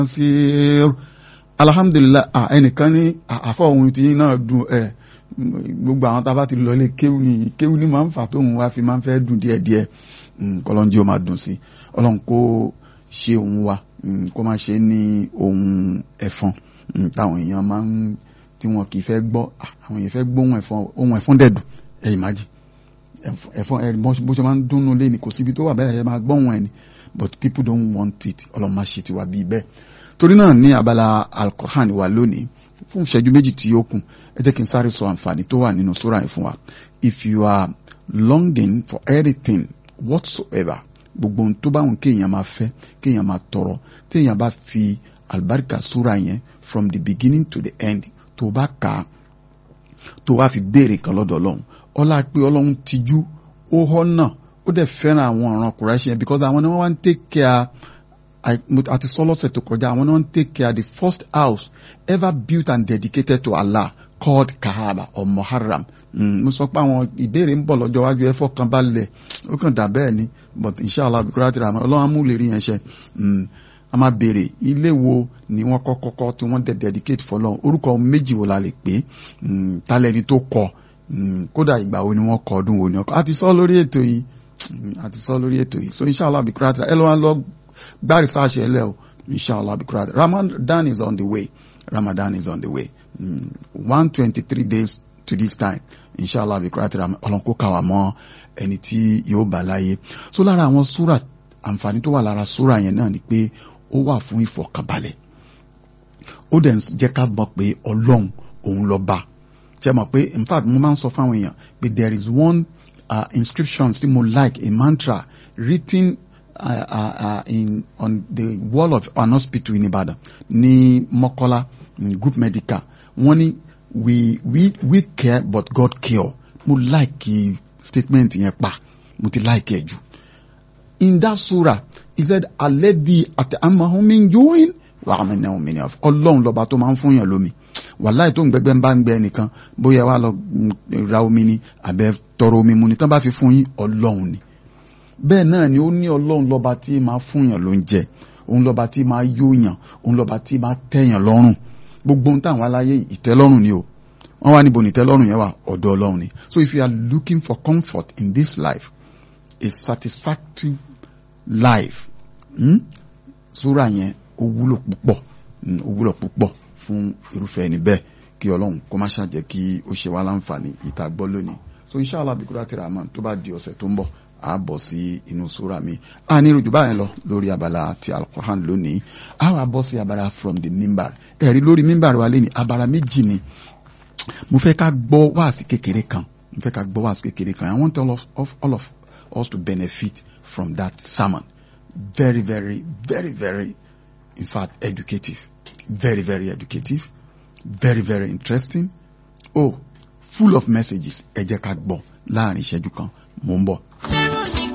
sí alhamdulilah ẹnìkan ní àfọ ohun tí náà dùn ẹ gbogbo àwọn tá a bá ti lọ lé kéwù ni kéwù ni máa ń fà tóun wá fi máa ń fẹ́ dùn díẹ̀díẹ̀ kọlọ́njí ó máa dùn sí ọlọ́run kó ṣe òun wa kó má ṣe ní ohun ẹ̀fọn táwọn èèyàn máa ń tí wọn kì í fẹ́ gbọ́ àwọn èèyàn fẹ́ gbọ́ ohun ẹ̀fọn ohun ẹ̀fọn dẹ̀dùn ẹ̀ ìmájì ẹ̀fọn ẹ̀ bó ṣe máa ń dúnnú lé ní kò síbi tó wà bẹ́ẹ̀ ẹ̀ máa gbọ́ ohun ẹ̀ ni but people don't want it ọlọ́run má ṣe tiwa bíi bẹ́ẹ̀ torí náà ní abala alkohan wa lónìí fún ìṣẹ́jú méjì tí ó kù ẹ jẹ́ kí n sáré sọ àǹfààní tó wà nínú sura yìí fún wa if you are longing for anything whatsoever gbogbo ohun tó bá wọn kéèyàn máa fẹ́ kéèyàn máa tọrọ téèyàn bá fi àlùbáríkà sura yẹn from the beginning to the end tó bá kà á tó wá fi béèrè kan lọ́dọ̀ ọlọ́run ọlá pé ọlọ́run tijú ó họ́ náà ó dẹ̀ fẹ́ràn àwọn ọ̀ràn kùráṣí yẹn because àwọn ni wọ́n wá ń take care àti sọ́lọ́sẹ̀ tó kọjá àwọn ni wọ́n ń take care the first house ever built and dedicated to Allah called Kaaba or Muharram mo sọ pé àwọn ìbéèrè ń bọ̀ lọ́jọ́ iwájú ẹ fọkàn balẹ̀ ó kàn dà bẹ́ẹ̀ ni but inshallah bíkúrá ti rà mọ́ ọlọ́run amúlẹ̀ rí yẹn ṣe a máa béèrè ilé wo ni wọ́n kọ́ kọ́kọ́ tí wọ́n dẹ̀ dedicate fọlọ́run orúkọ méjì wo la lè pè tálẹ́ni tó kọ kódà ìgbà wo ni wọ́n kọ ọdún wo ni wọ́n kọ àti sọ lórí ètò yìí àti sọ lórí ètò yìí so inshallah bíkúrá ti rà ẹ lọ́wọ́ lọ gbá research ẹ lẹ́ o inshallah bíkúrá ti rà Ramadan is on the way Ramadan is on the way one twenty three days to this time inshallah bíkúrá ti rà ọlọ́run kó kà wá mọ́ ẹni tí yóò bá láyé so lára àwọn súrà àǹfààní tó wà lára súrà yẹn náà ni pé ó wà fún ìfọ̀kànbalẹ̀ ó dẹ̀ jẹ́ ká mọ̀ pé ọlọ́run òun ló bá ṣe mọ̀ pé in fact mo máa ń sọ fáwọn èèyàn pé there is one uh, inscription tí mo like a mantra written uh, uh, uh, in on the wall of an hospital in Ibadan ní Mọ́kọ́lá group medical wọ́n ní we we we care but God cure mo like statement yẹn pa mo ti like ẹ jù in that surah he said alẹ́bí àti amahumin join wà á mẹ́rin ọ̀hún mìíràn ọlọ́run lọ́ba tó máa ń fún yàn lómi wàláì tó ń gbẹgbẹ́ ń bá ń gbẹ nìkan bóyá wà lọ ra omi ni àbẹ tọrọ omi mu ni tán bá fi fún yín ọlọ́run ni bẹ́ẹ̀ náà ni ó ní ọlọ́run lọ́ba tí máa fún yàn ló ń jẹ òun lọ́ba tí máa yó yàn òun lọ́ba tí máa tẹ̀yàn lọ́rùn gbogbo ohun táwọn aláyé ìtẹ́lọ́rùn ni o wọ́n wá níbo ní ìtẹ́lọ́rùn yẹn wà ọ̀dọ̀ ọlọ́run ni so if you are looking for comfort in this life a satisfactory life hmm? súra yẹn ó wúlò púpọ̀ ó wúlò púpọ̀ fún irúfẹ́ ẹni bẹ́ẹ̀ kí ọlọ́run kó má ṣàjẹ́ kí ó ṣe wá láǹfààní ìta gbọ́ lónìí so inshallah bíkúrá tìrà àmọ́ tó bá di ọ̀sẹ̀ tó ń bọ̀ a bọ̀ sí inú súra mi a ní ìròjù báyẹn lọ lórí abala ti alquran lónìí a wà bọ́ sí abala from the mimbar ẹ̀rí lórí mimbar wa lẹ́ni abala méjì ni mo fẹ́ ká gbọ́ wáàsí kékeré kan mo fẹ́ ká gbọ́ wáàsí kékeré kan I want all of, of, all of us to benefit from that sermon very very very very in fact educative very very educative very very interesting oh full of messages ẹ jẹ́ ká gbọ́ láàrin ìṣẹ́jú kan mò ń bọ̀.